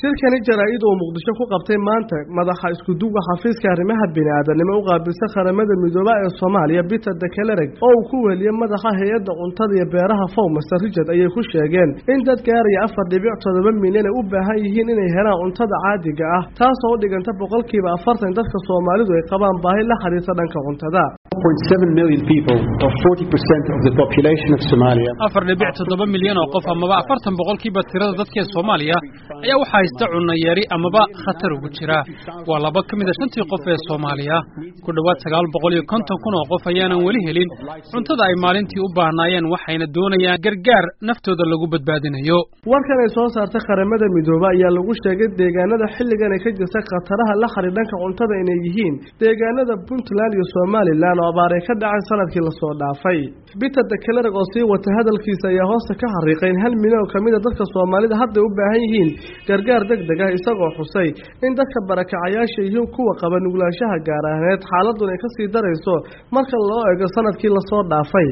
shirkani jaraa-id uu muqdisho ku qabtay maanta madaxa iskuduwa xafiiska arrimaha bini-aadanimo u qaabilsa qaramada midooba ee soomaaliya peter dekelereg oo uu ku weliyey madaxa hay-adda cuntada iyo beeraha fow master richard ayay ku sheegeen in dad gaaraya afar dhibic toddoba milyan ay u baahan yihiin inay helaan cuntada caadiga ah taasoo u dhiganta boqolkiiba afartan dadka soomaalidu ay qabaan baahi la xiriirta dhanka cuntada afar dhibic toddoba milyan oo qof amaba afartan boqolkiiba tirada dadkee soomaaliya ayaa waxaa haysta cunno yari amaba khatar ugu jira waa laba ka mid a shantii qof ee soomaaliya ku dhowaad sagaal boqol iyo konton kun oo qof ayaanan weli helin cuntada ay maalintii u baahnaayeen waxayna doonayaan gargaar naftooda lagu badbaadinayo warkan ay soo saartay qaramada midoobe ayaa lagu sheegay deegaanada xilligan ay ka jirta khataraha la xiriir dhanka cuntada inay yihiin deegaanada puntland iyo somalilan oo abaar ay ka dhacay sanadkii lasoo dhaafay peter dekelereg oo sii wata hadalkiisa ayaa hoosta ka xariiqay in hal milyan oo kamid a dadka soomaalida hadday u baahan yihiin gargaar deg deg ah isagoo xusay in dadka barakacayaasha yihiin kuwa qaba nuglaanshaha gaar ahneed xaaladun ay kasii darayso marka loo eego sanadkii lasoo dhaafay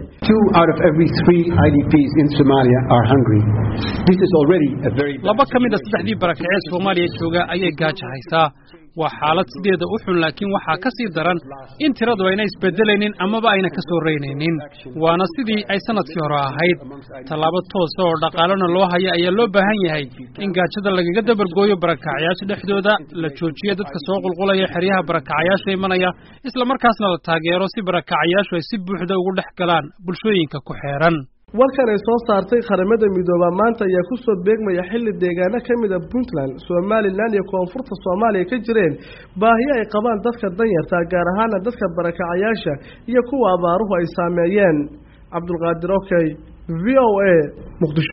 laba ka mid a saddexdii barakacee soomaaliya jooga ayay gaaja haysaa waa xaalad sideeda u xun laakiin waxaa ka sii daran in tiradu ayna isbedelaynin amaba ayna ka soo reynaynin waana sidii ay sanadkii hore ahayd tallaabo toosa oo dhaqaalena loo haya ayaa loo baahan yahay in gaajada lagaga dabargooyo barakacayaasha dhexdooda la joojiyo dadka soo qulqulaya xeryaha barakacayaasha imanaya isla markaasna la taageero si barakacayaashu ay si buuxda ugu dhex galaan bulshooyinka ku xeeran warkan ay soo saartay qaramada midooba maanta ayaa kusoo beegmaya xilli deegaano ka mid a puntland somalilan iyo koonfurta soomaaliya ka jireen baahiyo ay qabaan dadka danyarta gaar ahaana dadka barakacayaasha iyo kuwa abaaruhu ay saameeyeen cabdulqaadir okey v o a muqdisho